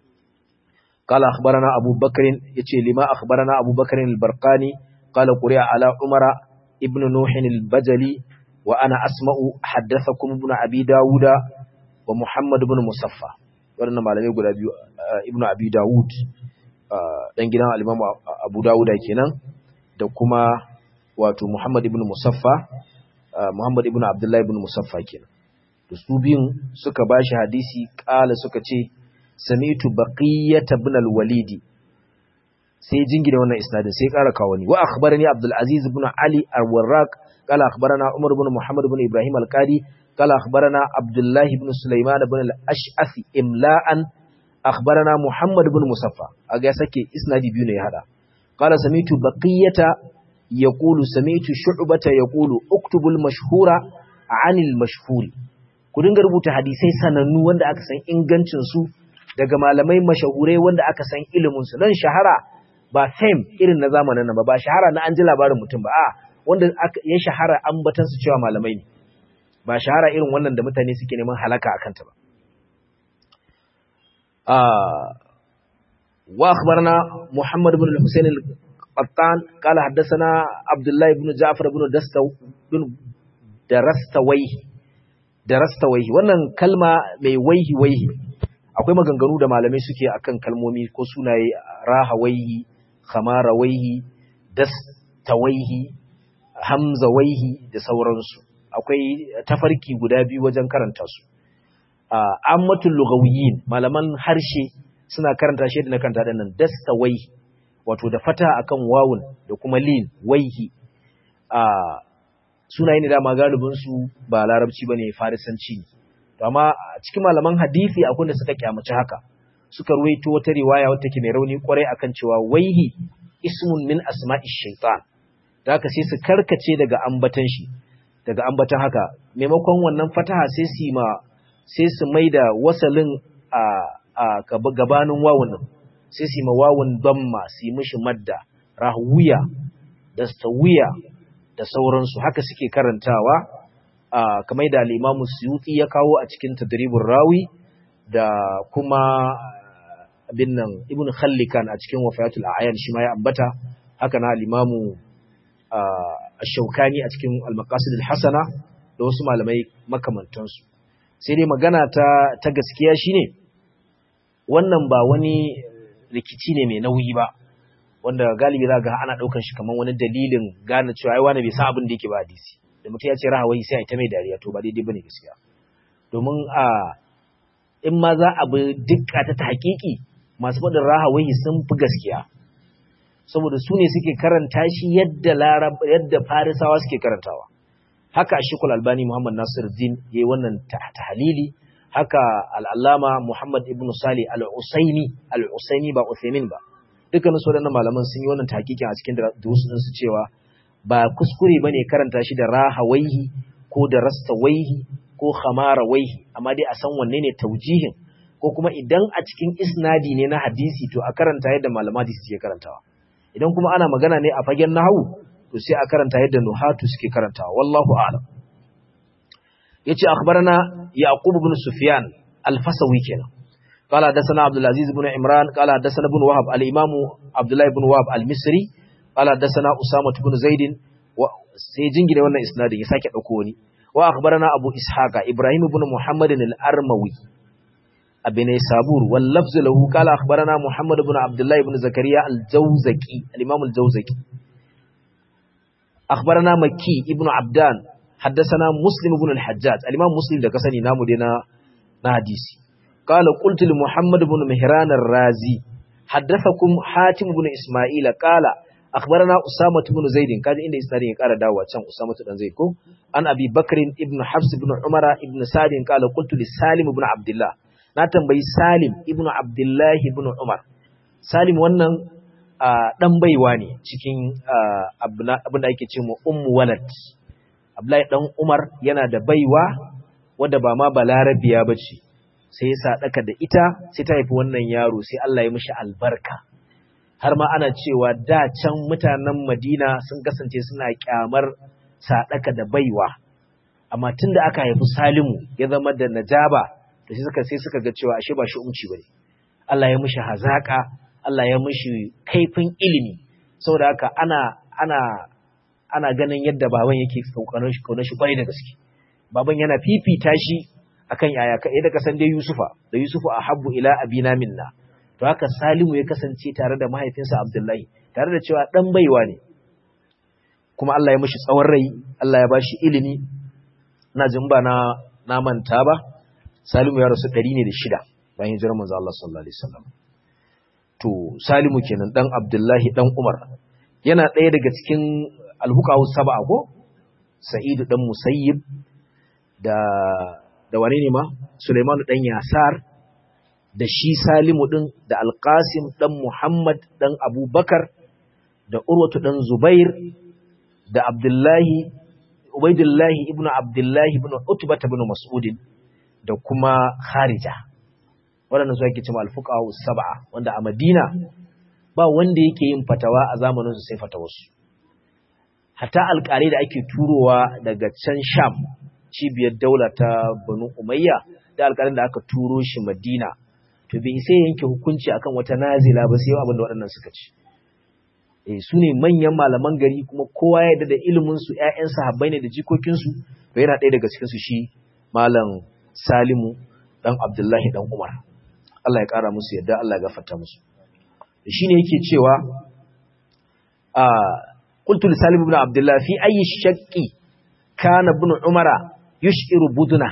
S1: قال أخبرنا أبو بكر يتي لما أخبرنا أبو بكر البرقاني قال قرئ على عمر ابن نوح البجلي وأنا أسمع حدثكم ابن أبي داود ومحمد بن مصفى wannan malamai guda biyu ibn abi dawud dan gidan al-imam abu dawud kenan da kuma wato muhammad ibn musaffa muhammad ibn abdullah ibn musaffa kenan to su biyun suka bashi hadisi kala suka ce sami'tu baqiyat ibn al-walid sai jingina wannan isnadin sai ƙara kawo ni wa akhbarani abdul aziz ibn ali al-warraq qala akhbarana umar ibn muhammad ibn ibrahim al-qadi qala akhbarana abdullah ibn sulaiman ibn al-ash'ath imla'an akhbarana muhammad ibn musaffa aga sake isnadi biyu ne ya hada qala sami'tu baqiyata yaqulu sami'tu shu'bata yaqulu uktubu al-mashhura 'an al-mashhuri ku dinga rubuta hadisai sanannu wanda aka san ingancin su daga malamai mashahurai wanda aka san ilimin su dan shahara ba fame irin na zamanin nan ba ba shahara na an ji labarin mutum ba a wanda ya shahara ambatan su cewa malamai ne ba shahara irin wannan da mutane suke neman halaka akan ta ba wa akhbarana Muhammad ibn al-Husayn al-Qattan qala haddathana Abdullah ibn Ja'far ibn Dastaw bin Darastawayhi Darastawayhi wannan kalma mai waihi waihi akwai maganganu da malamai suke akan kalmomi ko sunaye rahawaihi khamarawaihi dastawaihi hamzawaihi da sauransu akwai tafarki guda biyu wajen karanta su ammatul lugawiyyin malaman harshe suna karanta shi da na karanta dinnan dastawaihi wato da fata akan wawun da kuma lin waihi sunaye ne dama galibin su ba larabci bane farisanci ne amma cikin malaman hadisi akwai da suka kyamaci haka suka ruwaito wata riwaya wata ke mai rauni kwarai akan cewa waihi ismun min asma'i shaitan da haka sai su karkace daga ambatan shi daga ambatan haka maimakon wannan fataha sai su ma sai su maida wasalin a a gabanin wawun din sai su ma wawun damma su yi mishi madda rahwiya da stawiya da sauransu haka suke karantawa kamar da al-Imam Suyuti ya kawo a cikin Tadribur Rawi da kuma abin nan Ibn Khallikan a cikin Wafayatul A'yan shi ma ya ambata haka na al-Imam Ash-Shawkani a cikin Al-Maqasid al-Hasana da wasu malamai makamantan su sai dai magana ta ta gaskiya shine wannan ba wani rikici ne mai nauyi ba wanda galibi za ga ana daukan shi kamar wani dalilin gane cewa ai wani bai san abin da yake ba hadisi da mutum ya ce rahawai sai a ta mai dariya to ba daidai bane gaskiya domin a in ma za a bi dukka ta hakiki masu faɗin rahawai sun fi gaskiya saboda su ne suke karanta shi yadda larab yadda farisawa suke karantawa haka shikul albani muhammad nasiruddin ya yi wannan tahlili haka al'allama muhammad ibn sali al-usaini al-usaini ba uthaymin ba dukkanin su waɗannan malaman sun yi wannan tahqiqin a cikin durusun su cewa ba kuskure bane karanta shi da rahawaihi ko da rastawaihi ko khamarawaihi amma dai a san wanne ne taujihin ko kuma idan a cikin isnadi ne na hadisi to a karanta yadda malaman hadisi suke karantawa idan kuma ana magana ne a fagen nahwu to sai a karanta yadda nuhatu suke karantawa wallahu a'lam yace akhbarana yaqub ibn sufyan al-fasawi kenan قال حدثنا عبد العزيز بن عمران قال حدثنا ابن وهب الامام عبد الله بن وهب المصري قال حدثنا اسامه بن زيد sai jingire wannan isnadin ya sake dauko wani wa akhbarana abu ishaqa ibrahim ibn muhammad al-armawi abin sabur wal lafz lahu qala akhbarana muhammad ibn abdullah ibn zakariya al-jawzaki al-imam al-jawzaki akhbarana makki ibn abdan haddathana muslim ibn al-hajjaj al-imam muslim da kasani namu dai na na hadisi qala qultu li muhammad ibn mihran ar-razi haddathakum hatim ibn isma'ila qala akhbarana usama ibn zaid kaji inda isnadin ya kara dawowa can usama dan zaid ko an abi bakr ibn habs ibn umara ibn sa'd qala qultu li salim ibn abdullah na tambayi salim ibn abdullah ibn umar salim wannan dan baiwa ne cikin abin da ake ce mu ummu walad abdullahi dan umar yana da baiwa wadda ba ma balarabiya bace sai ya sadaka da ita sai ta haifi wannan yaro sai Allah ya mishi albarka har ma ana cewa da can mutanen Madina sun kasance suna kyamar sadaka da baiwa amma tunda aka haifi Salimu ya zama da najaba to sai suka sai suka ga cewa ashe ba shi umci bane Allah ya mishi hazaka Allah ya mishi kaifin ilimi saboda haka ana ana ana ganin yadda baban yake kaukanar shi kaunar shi kwarai da gaske baban yana fifita shi akan yaya ka yadda kasan dai Yusufa da Yusufu ahabbu ila abina minna to haka Salimu ya kasance tare da mahaifinsa Abdullahi tare da cewa dan baiwa ne kuma Allah ya mishi tsawon rai Allah ya bashi ilimi ina jin ba na na manta ba Salimu ya rasu 100 ne da shida bayan hijirar manzo Allah sallallahu alaihi wasallam to Salimu kenan dan Abdullahi dan Umar yana ɗaya daga cikin alhuqahu sab'a ko Sa'id dan Musayyib da da wane ne ma Sulaiman dan Yasar da shi Salimu ɗin da Alƙasim ɗan Muhammad ɗan Abubakar da Urwatu ɗan Zubair da Abdullahi, Ubaidullahi ibn Abdullahi ibn Utbata ibn Mas'udin da kuma Kharija. Waɗannan su ake cewa alfuqahu sab'a wanda a Madina ba wanda yake yin fatawa a zamanin su sai fatawarsu. Hatta alƙalai da ake turowa daga can Sham cibiyar daula ta Banu Umayya da alƙalin da aka turo shi Madina to bai sai yanke hukunci akan wata nazila ba sai abin da waɗannan suka ci eh su ne manyan malaman gari kuma kowa ya yarda da ilimin su ƴaƴan sahabbai ne da jikokin su to yana ɗaya daga cikin su shi malam Salimu dan Abdullahi dan Umar Allah ya ƙara musu yadda Allah ya gafarta musu shine yake cewa a qultu li Salim ibn Abdullah fi ayi shaqqi kana ibn Umara yushiru buduna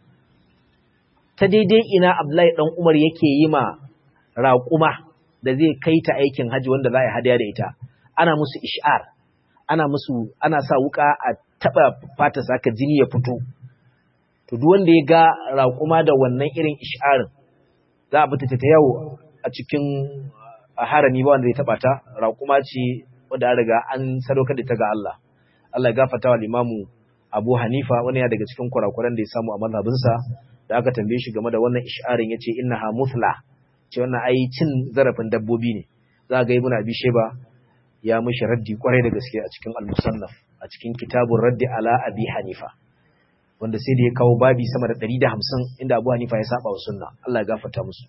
S1: ta daidai ina Abdullahi dan Umar yake yi ma raƙuma da zai kai ta aikin haji wanda za a yi hadaya da ita ana musu ish'ar ana musu ana sa wuka a taba fata saka jini ya fito to duk wanda ya ga raƙuma da wannan irin ish'arin za a bi ta yawo a cikin harami ba wanda zai taba ta raƙuma ce wanda an riga an sadaukar da ta ga Allah Allah ya gafarta wa limamu Abu Hanifa wani ya daga cikin kurakuran da ya samu a mazhabinsa da aka tambaye shi game da wannan ish'arin yace innaha muthla ce wannan ai cin zarafin dabbobi ne za ga ibnu abi shayba ya mishi raddi kwarai da gaske a cikin al-musannaf a cikin kitabun raddi ala abi hanifa wanda sai da ya kawo babi sama da 150 inda abu hanifa ya saba wa sunna Allah ya gafarta musu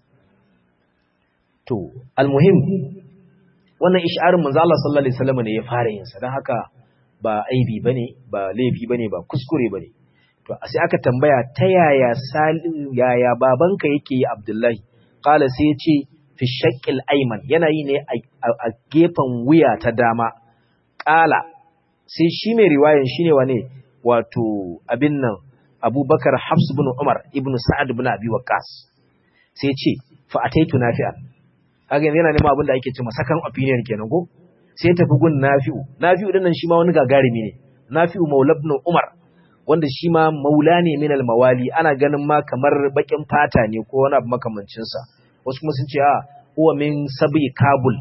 S1: to almuhim wannan ish'arin manzo Allah sallallahu alaihi wasallam ne ya fara yin sa dan haka ba aibi bane ba laifi bane ba kuskure bane to sai aka tambaya ta yaya yaya babanka yake yi Abdullahi qala sai ya ce fi shaqqil ayman yana yi ne a gefen wuya ta dama qala sai shi mai riwayan shine wane wato abin nan Abubakar Hafs ibn Umar ibn Sa'ad ibn Abi Waqqas sai ya ce fa ataitu nafi'an kaga yana neman abin da ake cewa second opinion kenan ko sai ya tafi gun Nafi'u Nafi'u din nan shi ma wani gagarumi ne Nafi'u Maula ibn Umar wanda shi ma maula ne min mawali ana ganin ma kamar bakin fata ne ko wani abu makamancin sa wasu kuma sun ce a huwa min sabi kabul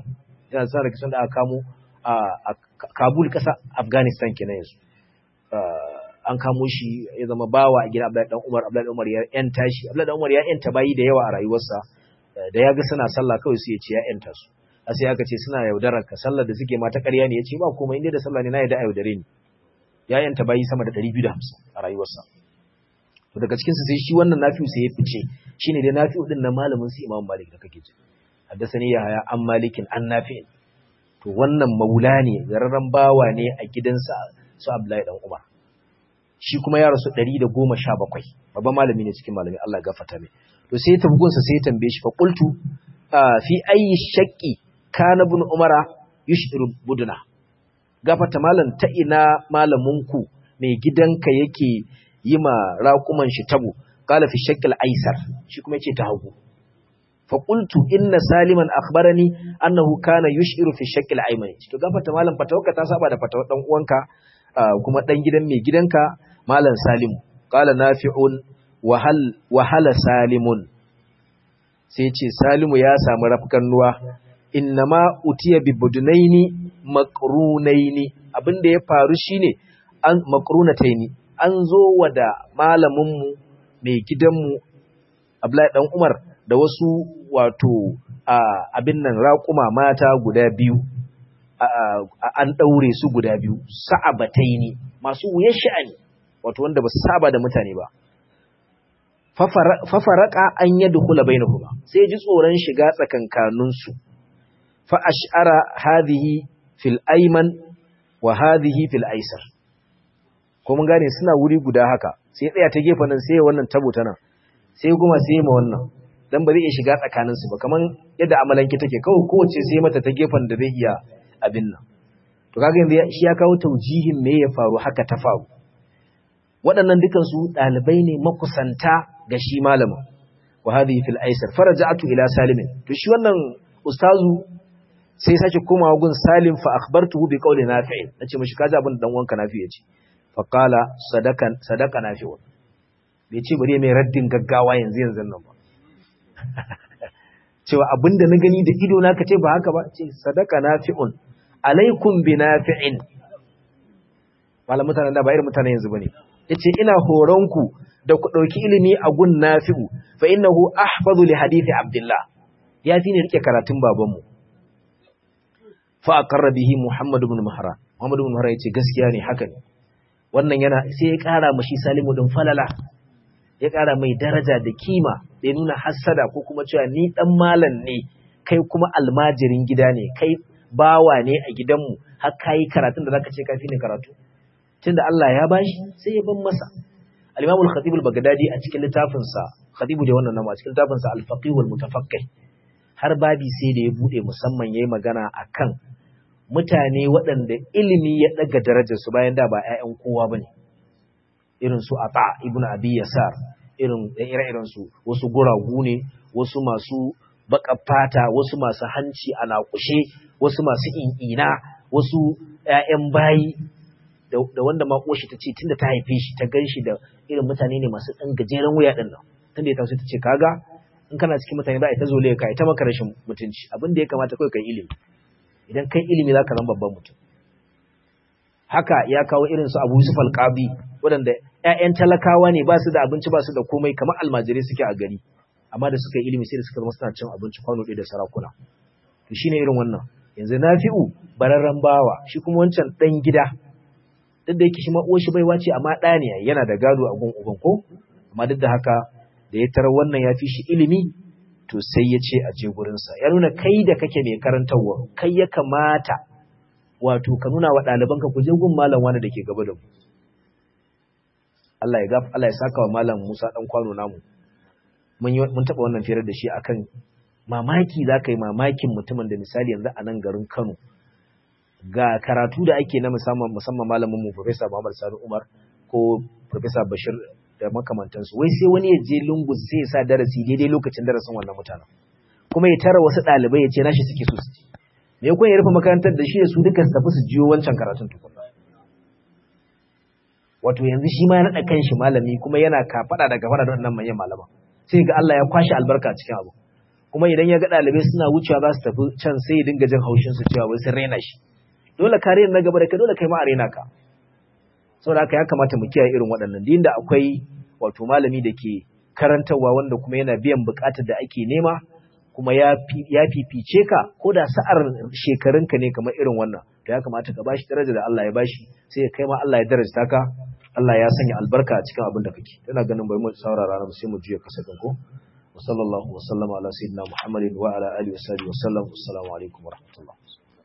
S1: yana sa da kisan da aka kamo a Kabul kasa Afghanistan kenan yanzu an kamo shi ya zama bawa a gidan Abdullahi dan Umar Abdullahi dan Umar ya yanta shi Abdullahi dan Umar ya yanta bayi da yawa a rayuwarsa da ya ga suna sallah kawai sai ya ce ya yanta su a sai aka ce suna yaudarar ka sallar da suke mata ƙarya ne ya ce ba komai inda da sallah ne na yadda a yaudare ni ya yanta bayi sama da 250 a rayuwarsa to daga cikin su sai shi wannan nafi'u sai ya fice shine dai nafi'u din na malamin su Imam Malik da kake ji haddasani ya haya an malikin an nafi'in to wannan maula ne zararren bawa ne a gidansa su Abdullahi dan Umar shi kuma ya rasu 117 babban malami ne cikin malami Allah ya gafarta mai to sai ta bugunsa sai ya tambaye shi fa qultu fi ayi shaqqi kana ibn umara yushdiru buduna gafarta malam ta ina malamunku mai gidanka yake yi ma raƙuman shi tabo qala fi shaqqil aisar shi kuma yace ta hagu fa qultu inna saliman akhbarani annahu kana yushiru fi shaqqil ayman to gafarta malam fatawaka ta saba da fatawar dan uwanka kuma dan gidan mai gidanka malam salimu qala nafi'un wahal wahala salimun sai ce salimu ya samu rafkan nuwa innama utiya bi budunaini maqrunaini abinda ya faru shine an maqrunataini an zo wada malamin mu mai gidanmu Abdullahi dan Umar da wasu wato abin nan raƙuma mata guda biyu an daure su guda biyu sa'abataini masu wuyar sha'ani wato wanda ba su saba da mutane ba fafaraka an yadkhula bainahuma sai ji tsoron shiga tsakankaninsu fa ash'ara hadhihi fil ayman wa hadhihi fil aysar ko mun gane suna wuri guda haka sai tsaya ta gefen nan sai wannan tabo ta nan sai kuma sai ma wannan dan ba zai iya shiga tsakaninsu ba kaman yadda amalanki take kawai kowace sai mata ta gefen da zai iya abin nan to kaga yanzu shi ya kawo taujihin me ya faru haka ta faru waɗannan dukansu ɗalibai ne makusanta ga shi malamin wa hadhihi fil aisar faraja'tu ila salimin to shi wannan ustazu sai sake komawa gun salim fa akhbartuhu bi qawli nafi' nace mishi kaji abin da dan wanka nafi yace fa qala sadakan sadaka nafi' bai ce bari mai raddin gaggawa yanzu yanzu nan ba cewa abinda na gani da ido na kace ba haka ba ce sadaka nafi'un alaikum bi nafi'in malamin mutanen da ba irin mutanen yanzu bane yace ina horon ku da ku dauki ilimi a gun nafi'u fa innahu ahfazu li hadithi abdullah ya fi ne rike karatun babanmu fa aqarra bihi muhammad ibn mahra muhammad ibn mahra yace gaskiya ne haka ne wannan yana sai ya kara mashi salimu din falala ya kara mai daraja da kima da ya nuna hassada ko kuma cewa ni dan malam ne kai kuma almajirin gida ne kai bawa ne a gidanmu har kai karatun da zaka ce kafi ne karatu tunda Allah ya bashi sai ya ban masa al-Imam al-Khatib al-Baghdadi a cikin littafin sa Khatibu da wannan nama a cikin littafin sa al-Faqih wal-Mutafaqqih har babi sai da ya bude musamman yayi magana akan mutane waɗanda ilimi ya daga darajar su bayan da ba ƴaƴan kowa bane irin su Ata ibn Abi Yasar irin ire-iren su wasu guragu ne wasu masu baka fata wasu masu hanci a naƙushe wasu masu in'ina wasu ƴaƴan bayi da wanda ma uwarshi ta ce tunda ta haife shi ta gan shi da irin mutane ne masu ɗan gajeren wuya ɗin nan tunda ya taso ta ce kaga in kana cikin mutane za a yi ta zole ka ta maka rashin mutunci abin da ya kamata kawai kai ilimi idan kai ilimi za ka zama babban mutum haka ya kawo irin su Abu Yusuf al-Qabi waɗanda ƴaƴan talakawa ne ba su da abinci ba su da komai kamar almajirai suke a gari amma da suka yi ilimi sai da suka zama suna cin abinci kwano ɗaya da sarakuna to shine irin wannan yanzu Nafi'u bararren bawa shi kuma wancan ɗan gida duk da yake shi ma uwar shi baiwa ce amma ɗa ne yana da gado a gun uban ko amma duk da haka da ya tarar wannan ya fi shi ilimi to sai ya ce a je gurinsa ya nuna kai da kake mai karantarwa kai ya kamata wato ka nuna wa ɗalibanka ku je gun malam wani da ke gaba da mu Allah ya gaf Allah ya saka wa malam Musa dan kwano namu mun mun taba wannan firar da shi akan mamaki zaka yi mamakin mutumin da misali yanzu a nan garin Kano ga karatu da ake na musamman musamman malamin mu Professor Muhammad Sani Umar ko Professor Bashir da makamantansu wai sai wani ya je lungu sai ya sa darasi daidai lokacin darasin wannan mutanen kuma ya tara wasu ɗalibai ya ce nashi suke so su ci me kun ya rufe makarantar da shi da su duka su tafi su jiyo wancan karatun tukunna wato yanzu shi ma ya naɗa kanshi malami kuma yana kafaɗa da gafara da wannan manyan malaman sai ga Allah ya kwashi albarka cikin abu kuma idan ya ga ɗalibai suna wucewa za su tafi can sai ya dinga jin haushin su cewa wai sun raina shi dole ka rena na gaba da kai dole kai ma a rena ka saboda haka ya kamata mu kiyaye irin waɗannan din da akwai wato malami da ke karantarwa wanda kuma yana biyan buƙatar da ake nema kuma ya fifice ka ko da sa'ar shekarunka ne kamar irin wannan to ya kamata ka bashi daraja da Allah ya bashi sai kai ma Allah ya darajta ka Allah ya sanya albarka a cikin abin da kake ina ganin bai mu saurara na sai mu juya kasafin ko wa sallallahu wa sallama ala sayyidina muhammadin wa ala alihi wa sahbihi wa sallam assalamu alaikum wa rahmatullah